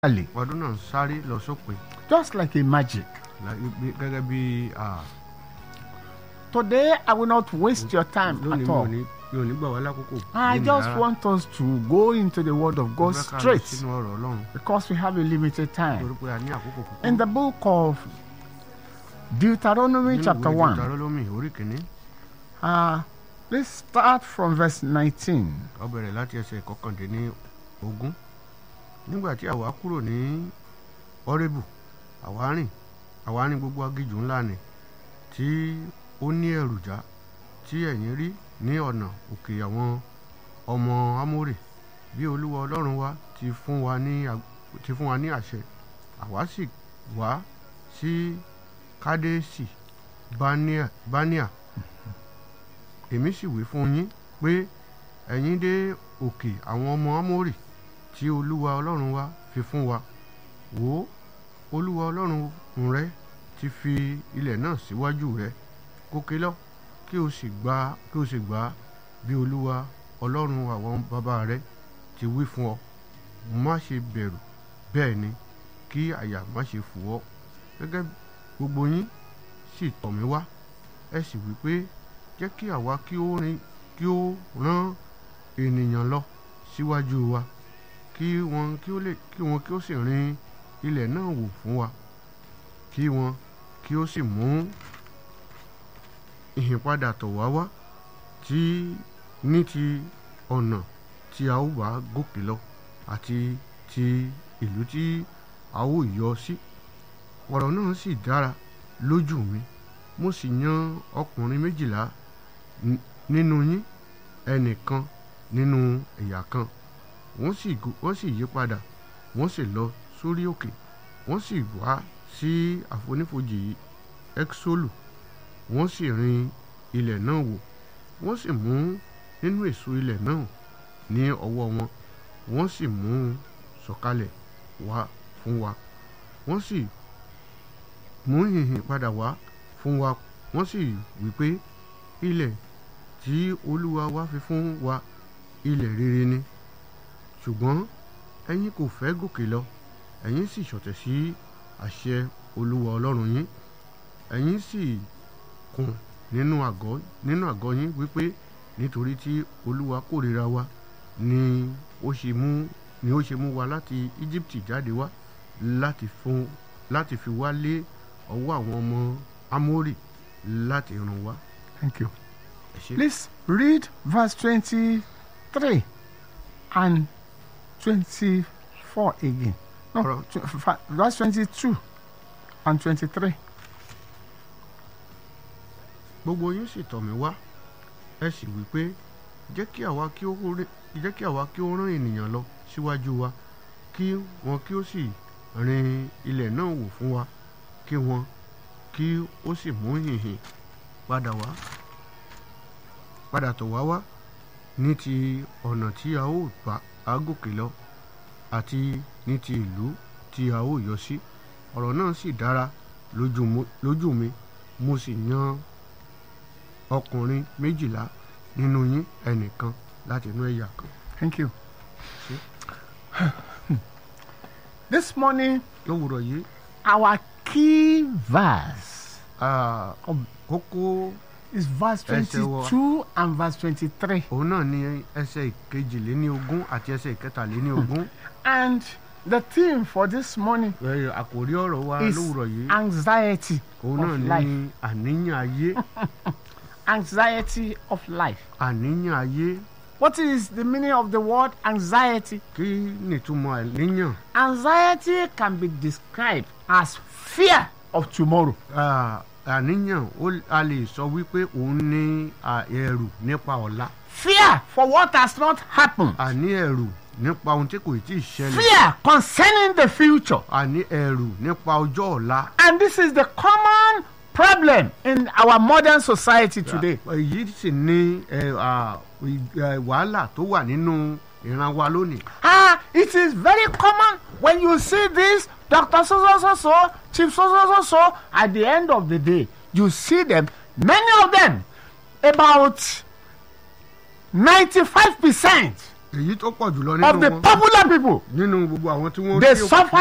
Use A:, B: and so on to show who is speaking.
A: Italy,
B: ọdún náà ń sáré lọ sópin
A: just like a magic.
B: la- bí- gẹ́gẹ́ bí ah,
A: Today, I will not waste your time
B: lónìí
A: at
B: mi ò
A: all.
B: ní mi ò ní gbà wá lákòókò.
A: I
B: lénìí
A: just
B: rárá.
A: want us to go into the Word of
B: Mo
A: God
B: fẹ́ ká lọ
A: straight
B: sínú ọ̀rọ̀ ọlọ́run
A: because we have a limited time.
B: torí pé a ní àkókò kúkú.
A: In the book of Deuteronomy,
B: Nínú
A: chapter
B: ìwé
A: 1,
B: Deuteronomy orí kìíní
A: uh, let's start from verse 19.
B: ó bẹ̀rẹ̀ láti ẹsẹ̀ kọkàndínní ogún nígbà tí àwa kúrò ní ọ́rẹ́bù àwa rìn àwa rìn gbogbo agijù ńlá ni tí ó ní èròjà tí ẹ̀yin rí ní ọ̀nà òkè àwọn ọmọ amórè bí olúwa ọlọ́run wa ti fún wa ní ag- ti fún wa ní àṣẹ àwa sì wá sí kádésì báníà báníà èmi sì wí fún yín pé ẹ̀yin dé òkè àwọn ọmọ amórì tí olúwa ọlọ́run wa fi fún wa wò ó olúwa ọlọ́run rẹ ti fi ilẹ̀ náà síwájú rẹ gòkè lọ kí o sì gbà kí o sì gbà bí olúwa ọlọ́run àwọn bàbá rẹ ti wí fún ọ má ṣe bẹ̀rù bẹ́ẹ̀ ni kí àyà má ṣe fò ọ́ gẹ́gẹ́ gbogbo yín sì tọ̀ mí wá ẹ sì wí pé jẹ́ kí àwa kí ó rin kí ó rán ènìyàn lọ síwájú wa kí wọn kí ó lè kí wọn kí ó sì rin ilẹ̀ náà wò fún wa kí wọn kí ó sì mú ìhìnpadà tọ̀ wá wá tí ní ti ọ̀nà tí a ó bá gòkè lọ àti ti ìlú tí a ó yọ sí ọ̀rọ̀ náà sì dára lójú mi mo sì yan ọkùnrin méjìlá n- nínú yín ẹnìkan nínú ẹ̀yà kan wọ́n sì go- wọ́n sì yí padà wọ́n sì lọ sórí òkè wọ́n sì wá sí àfonífojì ẹ́ksólù wọ́n sì rin ilẹ̀ náà wò wọ́n sì mú nínú èso ilẹ̀ náà ní ọwọ́ wọn wọ́n sì mú un sọ̀kalẹ̀ wá fún wa wọ́n sì mú ìhìn padà wá fún wa wọ́n sì wí pé ilẹ̀ tí olúwa wa fi fún wa ilẹ̀ rere ni ṣùgbọ́n ẹ̀yin kò fẹ́ gòkè lọ ẹ̀yin sì ṣọ̀tẹ̀ sí àṣẹ olúwa ọlọ́run yín ẹ̀yin sì kùn nínú àgọ́ nínú àgọ́ yín wípé nítorí tí olúwa kórìíra wa ni ó ṣe mú ni ó ṣe mú wa láti íjíbítì jáde wá láti fún láti fi wá lé ọwọ́ àwọn ọmọ amórì láti ràn wá.
A: Thank you.
B: Ẹ ṣé.
A: Please read verse 23 and 24 again. No,
B: Alright.
A: tw- fa- verse 22 and 23.
B: gbogbo yín sì tọ̀ mí wá ẹ sì wí pé jẹ́ kí àwa kí ó rí- jẹ́ kí àwa kí ó rán ènìyàn lọ síwájú wa kí wọn kí ó sì rin ilẹ̀ náà wò fún wa kí wọn kí ó sì mú hìhìn padà wá padà tọ̀ wá wá ní ti ọ̀nà tí a ó bá a gòkè lọ àti ní ti ìlú tí a ó yọ sí ọ̀rọ̀ náà sì dára lójú mo- lójú mi mo sì yan ọkùnrin méjìlá nínú yín ẹnìkan láti inú ẹ̀yà kan.
A: Thank you. This morning,
B: lówùrọ̀ yìí
A: our key verse
B: ah, kókó
A: is verse
B: Ẹsẹ̀ wa.
A: 22 and verse 23.
B: òun náà ní ẹsẹ̀ ìkejìléníogún àti ẹsẹ̀ ìkẹtàléníogún.
A: And the theme for this morning
B: Ẹ, àkòrí ọ̀rọ̀ wa
A: is
B: lówùrọ̀ yìí
A: anxiety
B: òun
A: of
B: náà
A: life.
B: ní àníyàn ayé
A: Anxiety of life.
B: àníyàn ayé
A: What is the meaning of the word anxiety?
B: kí nìtumọ̀ àníyàn.
A: Anxiety can be described as fear of tomorrow.
B: Ah, àníyàn ó- a lè sọ wípé òun ní ah, ẹ̀rù nípa ọ̀la
A: Fear for what has not happened.
B: àní ẹ̀rù nípa ohun tí kò tí ì ṣẹlẹ̀
A: Fear concerning the future.
B: àní ẹ̀rù nípa ọjọ́ ọ̀la.
A: And this is the common problem in our modern society today.
B: èyí sì ni ẹ, à, ì- ẹ, wàhálà tó wà nínú ìran wa lónìí.
A: Ah, it is very common when you see this Dr. So so so so, Chief so so so so. At the end of the day, you see them. Many of them, about ninety-five percent,
B: èyí tó pọ̀ jùlọ
A: of
B: nínú
A: the
B: wọn
A: popular people.
B: nínú gbogbo àwọn tí wọ́n
A: They
B: rí òkú
A: suffer